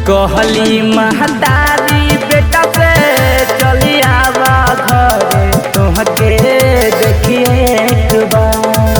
कहली महतारी बेटा से चली आवा घरे तुहके देखिए एक बार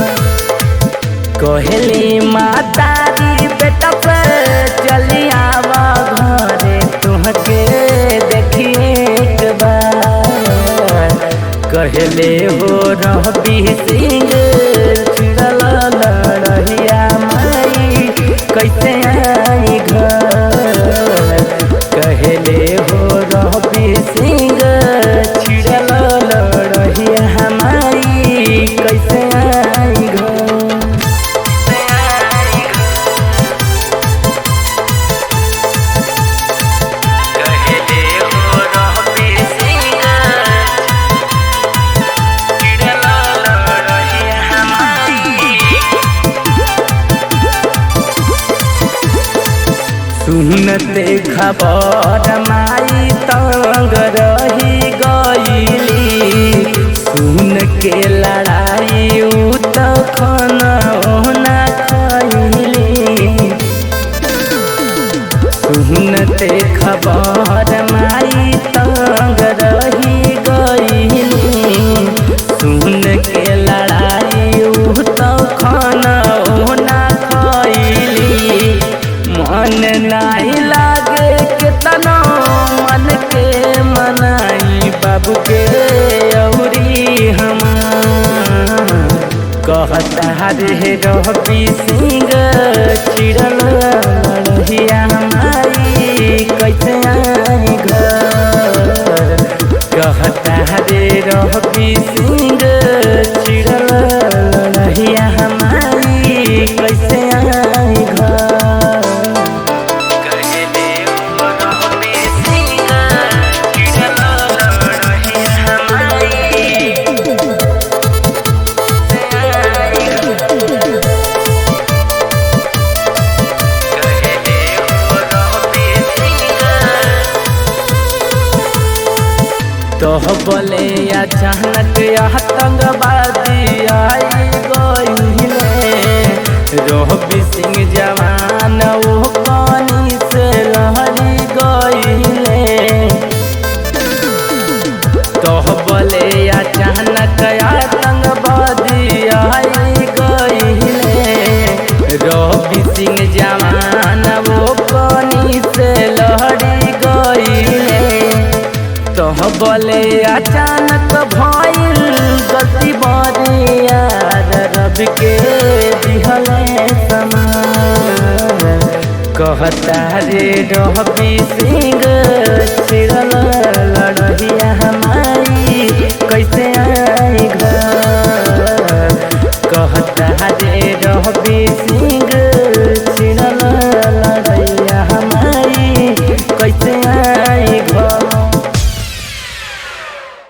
कहली महतारी बेटा से चली आवा घरे तुहके देखिए एक बार कहले हो रवि सिंह चिड़ल लड़हिया माई कैसे आई घर कहले हो रवि सिंह चिड़ल लड़हिया माई कैसे आई घर कहले हो रवि सिंह चिड़ल लड़हिया माई सुनते खबर माई तंग रही गईली सुन के लड़ाई उ तखन ओना खैली सुनते खबर माई तंग रही गईली सुन के लड़ाई उ तखन ओना खैली मन नहीं लागे केतनो मन के मनाई बाबू के औरी हम कहता रे रवि सिंह चिड़ल लड़हिया माई कैसे आई घर कहता रे रवि सिंह चिड़ल लड़हिया माई कैसे आई घर कहले हो रवि सिंह चिड़ल लड़हिया माई कहले हो रवि सिंह तोह बोले अचानक आतंकवादी आई गईले रोहबी सिंह जवान वो पानी से लहरी गईले तोह बोले अचानक आतंकवादी आई गईले रोहबी सिंह जवान वो पानी से लहरी गईले तोह बोले अचानक भइल गति बरिया रब के दिहले समान कहता रे रवि सिंह चिड़ल लड़हिया माई कैसे आई घर